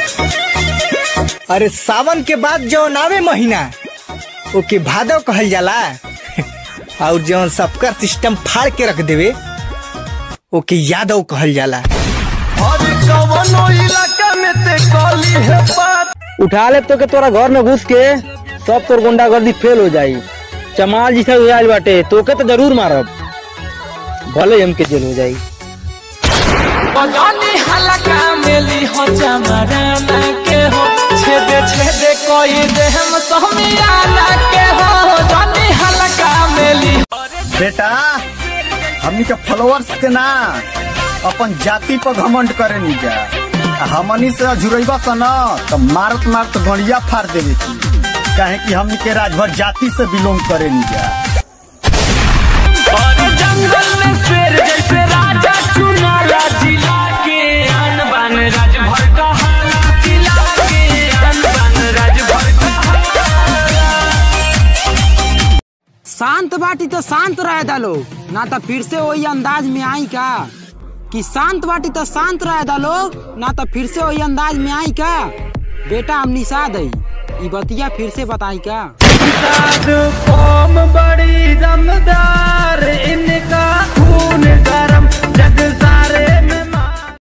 अरे सावन के बाद जौन आवे महीना ओके भादव कहल जाला और जौन सबका सिस्टम फाड़ के रख देवे ओके यादव कहल जाला उठा ले तो के तोरा घर में घुस के सब तोर गुंडागर्दी फेल हो जाई चमाल जैसा हो जाइल बाटे तोके तो जरूर मारब भले हमके जेल हो जाई जानी हलका मेली हो चमराना के हो छेदे छेदे कोई देहम सोमियाना के हो जानी हलका मेली बेटा हमनी के फॉलोअर्स के ना अपन जाति पर घमंड करे नी जा आ हमनी से जुड़ैबा स न तो मारत मारत गड़िया फाड़ देवे की काहे कि हमनी के राजभर जाति से बिलोंग करे नी जा और जंगल में शेर जैसे राजा चुनाला जिला के आन बान राजभर का हाला जिला के आन बान राजभर का हाला शांत बाटी तो शांत रह डालो ना तो फिर से वही अंदाज में आई का कि शांत बाटी तो शांत रह डालो ना तो फिर से वही अंदाज में आई का बेटा हम निषाद है ई बतिया फिर से बताई का निषाद